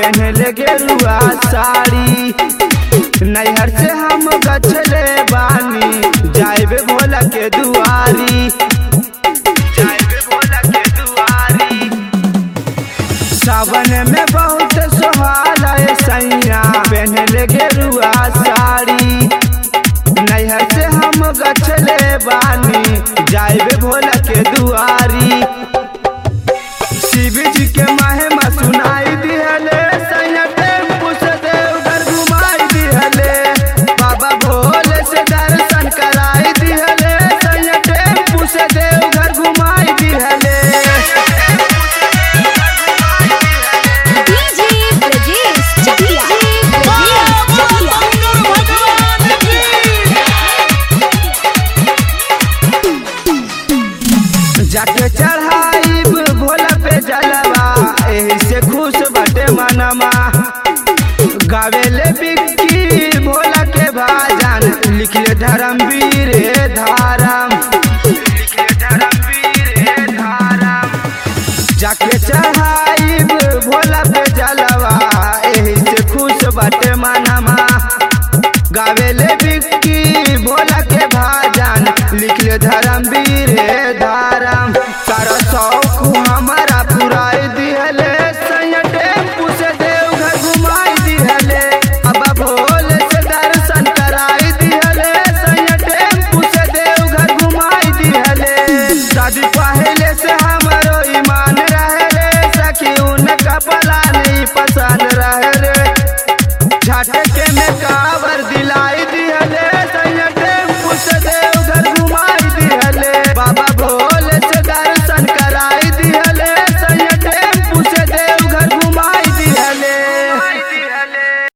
पहनले गेरुआ साड़ी नैहर से हम गछले बानी जाइबे भोला के दुआरी जाइबे भोला के दुआरी सावन में बहुत सोहाल है सैया पहनले गेरुआ साड़ी नैहर से हम गछले बानी जाइबे भोला के दुआरी शिव जी के महिमा सुनाई दिहले सैया टेम्पू से देवघर घुमाई दिहले बाबा भोले से दर्शन कराई दिहले सैया टेम्पू से देवघर घुमाई दिहले डीजे ब्रजेश चकिया ब्रजेश चकिया जाके चढ़ाई भोला पे जलवा एही से खुश बटे मनमा गावेले बिक्की भोला के भाजन लिखले धर्मवीर हे धारम लिखले धर्मवीर हे धारम जाके चढ़ाई भोला पे जलवा एही से खुश बटे मनमा गावेले बिक्की भोला के भाजन लिखले धर्मवीर हे धारम